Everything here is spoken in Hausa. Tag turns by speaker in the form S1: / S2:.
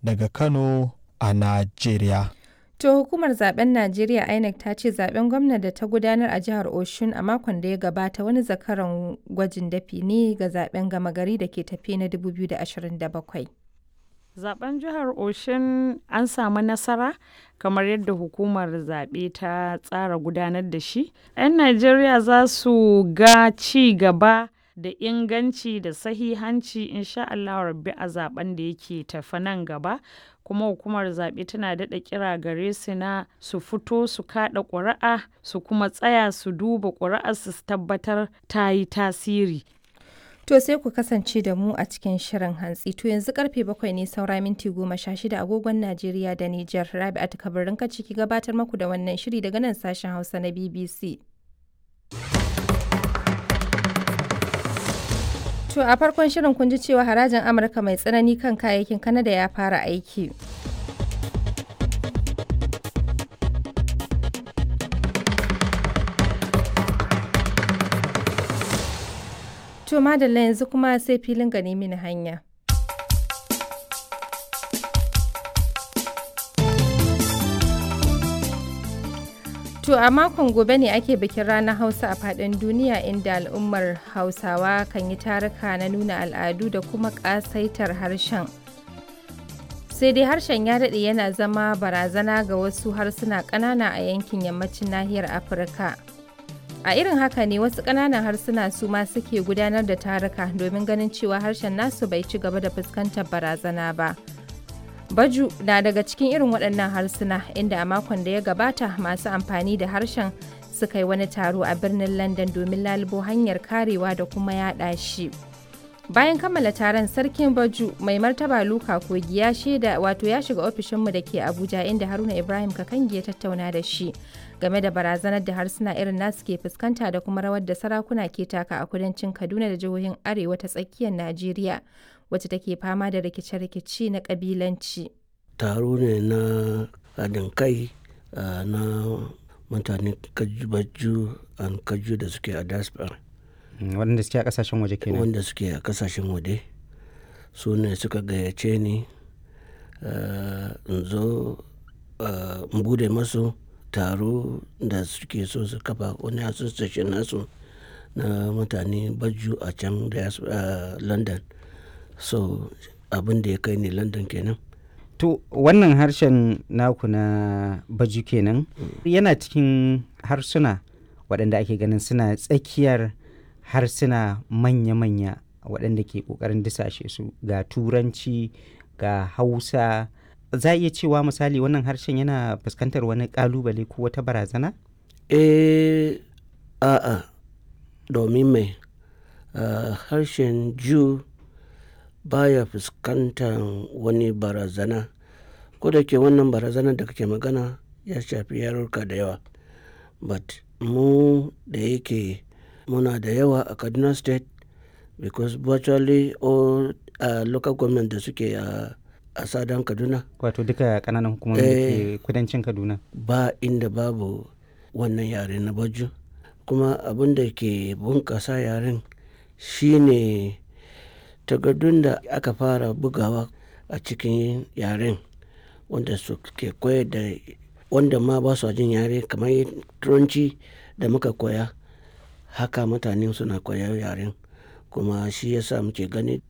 S1: daga Kano a Najeriya.
S2: To hukumar zaben Najeriya INEC ta ce zaben gwamna da ta gudanar a jihar Oshun a makon da ya gabata wani zakaran gwajin dafi ne ga zaben gama gari da ke tafe na 2027.
S3: Zaben jihar Oshin an samu nasara kamar yadda hukumar zaɓe ta tsara gudanar da shi. 'Yan Najeriya za su ga ci gaba da inganci da sahihanci insha Allah rabbi a zaben da yake tafi nan gaba. kuma hukumar zaɓe tana daɗa kira gare su na su fito su kaɗa ƙuri'a su kuma tsaya su duba ƙuri'ar su tabbatar ta yi tasiri.
S2: To sai ku kasance da mu a cikin shirin hantsi. To yanzu karfe bakwai ne saura minti goma sha shida agogon Najeriya da Nijar. Rabi'atu kabarin ka ciki gabatar maku da wannan shiri daga nan sashen Hausa na BBC. To a farkon shirin kun ji cewa harajin Amurka mai tsanani kan kayayyakin Kanada ya fara aiki. To madalla yanzu kuma sai filin gani mini hanya. To a makon gobe ne ake bikin ranar Hausa a faɗin duniya inda al'ummar Hausawa kan yi taruka na nuna al'adu da kuma ƙasaitar harshen. Sai dai harshen ya daɗe yana zama barazana ga wasu harsuna ƙanana a yankin yammacin nahiyar Afirka. A irin haka ne wasu ƙananan harsuna su ma suke gudanar da taruka domin ganin cewa harshen nasu bai ci gaba da fuskantar barazana ba. Baju na daga cikin irin waɗannan harsuna inda a makon da ya gabata masu amfani da harshen suka yi wani taro a birnin London domin lalubo hanyar karewa da kuma yaɗa shi. Bayan kammala taron sarkin Baju mai martaba Luka Kogi ya shaida wato ya shiga ofishinmu da ke Abuja inda Haruna Ibrahim Kakangi ya tattauna da shi game da barazanar da harsuna irin nasu ke fuskanta da kuma rawar da sarakuna ke taka a kudancin Kaduna da jihohin Arewa ta tsakiyar Najeriya. wacce take fama da rikice-rikice na kabilanci.
S4: Taro ne na haɗin kai na mutane kaju an kaju da suke a diaspora.
S5: Waɗanda suke a ƙasashen waje kenan.
S4: Wanda suke a ƙasashen waje su ne suka gayyace ni in zo in bude masu taro da suke so su kafa wani association nasu na mutane baju a can da london so abin da ya kai ni london kenan
S5: to wannan harshen naku na baju kenan yana cikin harsuna waɗanda ake ganin suna tsakiyar harsuna manya-manya waɗanda ke ƙoƙarin disashe su ga turanci ga hausa za a iya cewa misali wannan harshen yana fuskantar wani ƙalubale ko wata barazana?
S4: eh a'a domin mai uh, harshen jew baya fuskantar wani barazana ko da ke wannan barazana da kake magana ya shafi yarurka da yawa but mu da yake muna da yawa a kaduna state because virtually all uh, local government da suke a a sadan kaduna
S5: wato duka kananan hukumomi da ke kudancin kaduna
S4: ba inda babu wannan yare na baju kuma abin da ke bunkasa yaren shine takardun da aka fara bugawa a cikin yaren wanda su ke koyar da wanda ma ba su jin yare kamar turanci da muka koya haka mutane suna koyar yaren kuma shi yasa muke gani